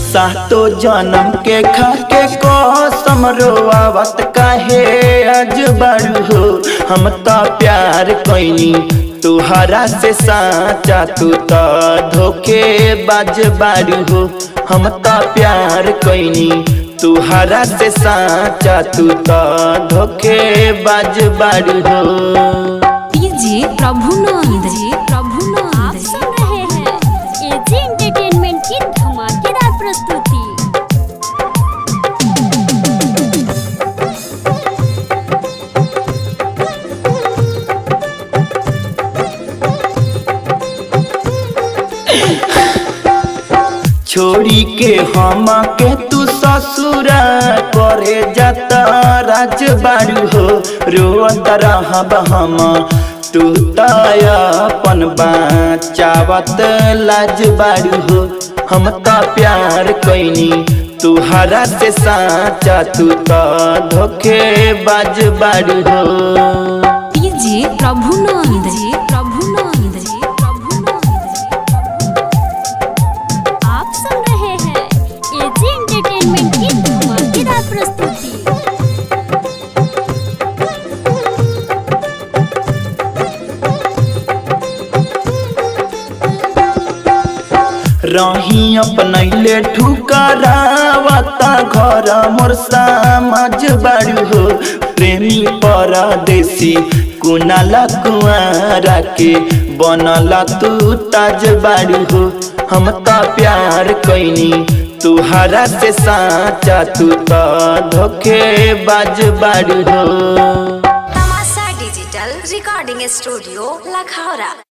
सातो जन्म के खा के कसम रोआवत काहे आज बारू हो हम तो प्यार कैनी तुहरा से साचा तू तो धोखे बाज बारू हो हम तो प्यार कैनी तुहरा से साचा तू तो धोखे बाज बारू हो डीजे प्रभुनंद जी आप प्रभुनंद सुन रहे हैं एजी एंटरटेनमेंट की धमाकेदार प्रस्तुति छोड़ी के हम के तू ससुरा करे जाता राज बारू हो रोत रहब हम तू तन चावत लाज बारू हो हम तो प्यार कैनी तुहरा से साचा तू तो धोखे बाज बारू हो डीजे प्रभुनंद जी प्रभुनंद जी प्रभुनंद आप सुन रहे हैं एजी एंटरटेनमेंट की धमाकेदार प्रस्तुति रही अपनैले ठुकरावता घर मोर समाज बारू हो प्रेमी परदेसी कुनाला कुआरा के बनला तू ताज बारू हो हम तो प्यार कैनी तुहरा से साचा तू तो धोखे बाज बारू हो तमाशा डिजिटल रिकॉर्डिंग स्टूडियो लखौरा